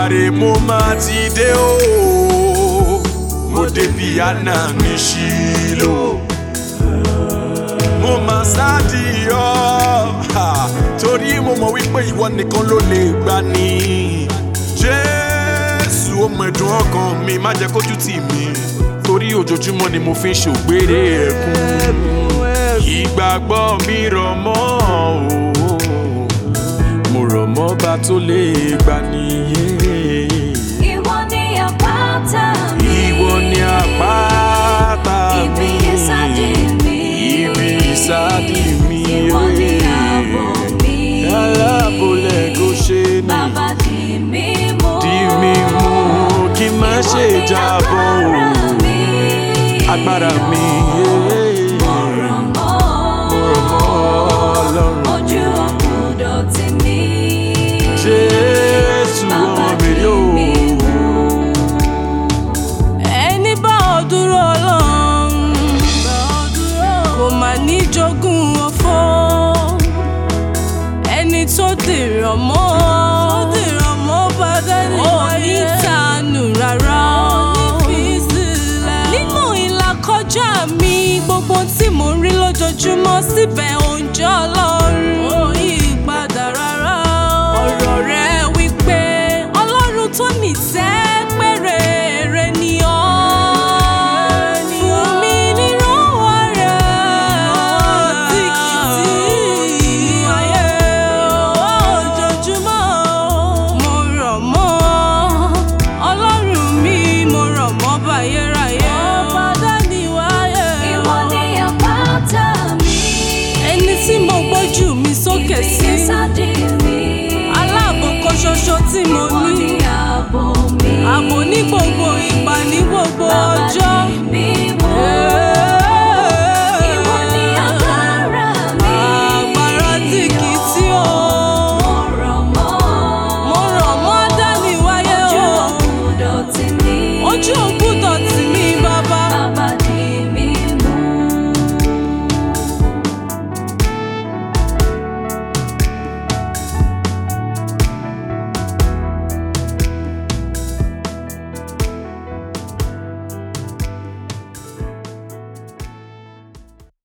Èdùmàrè mo máa ti dé o mo débi àná ní Ṣílò mo máa sáàdì ọ ha, torí mo mọ̀ wípé ìwọ nìkan ló lè gbà ní. Jésù ọmọ ẹ̀dùn ọkàn mi má jẹ́ kójú tì mí torí ojoojúmọ́ ni mo fi ń ṣògbére ẹ̀kún ìgbàgbọ́ mi rọ̀ mọ́ o mo rọ̀ mọ́ bá tó lè gbà nìyẹn. Ìwọ ni àpáta mi. Ìwọ ni àpáta mi. Ibi ìsádi mi. Ibi ìsádi mi. Ìwọ ni ààbò mi. Alábòlẹ̀ kò ṣe ní. Bàbá dì mí mú. Dì mí mú kí n má ṣe Ìwọ ni jábọ́ o. agbára mi. Agbára mi. Mo rọ̀ mọ́. Ọlọ́run. Ojú ọ̀gbọ́dọ̀ tì mí. Jésù ọmọ mi yóò. ẹni bá ọ dúró ọlọ́run kò má ní jogún ọ̀fọ̀ ẹni tó dèrò mọ́ ò ní tànù rárá nínú ìlàkọjá mi gbogbo tí mò ń rí lójoojúmọ́ síbẹ̀ òǹjọ́ ọlọ́run ò yí padà rárá ọ̀rọ̀ rẹ wípé ọlọ́run tó nìtẹ́ péré ni ọ́ fún mi nírànwọ́ rẹ̀ tí kì í sí ayé ojoojúmọ́ mo rọ̀ mọ́ ọlọ́run mi mo rọ̀ mọ́ báyéráyé ọba dáníwáyé Ìwọ ni àpáta mi. ẹni tí mo gbójú mi sókè Ibi sí ìsádi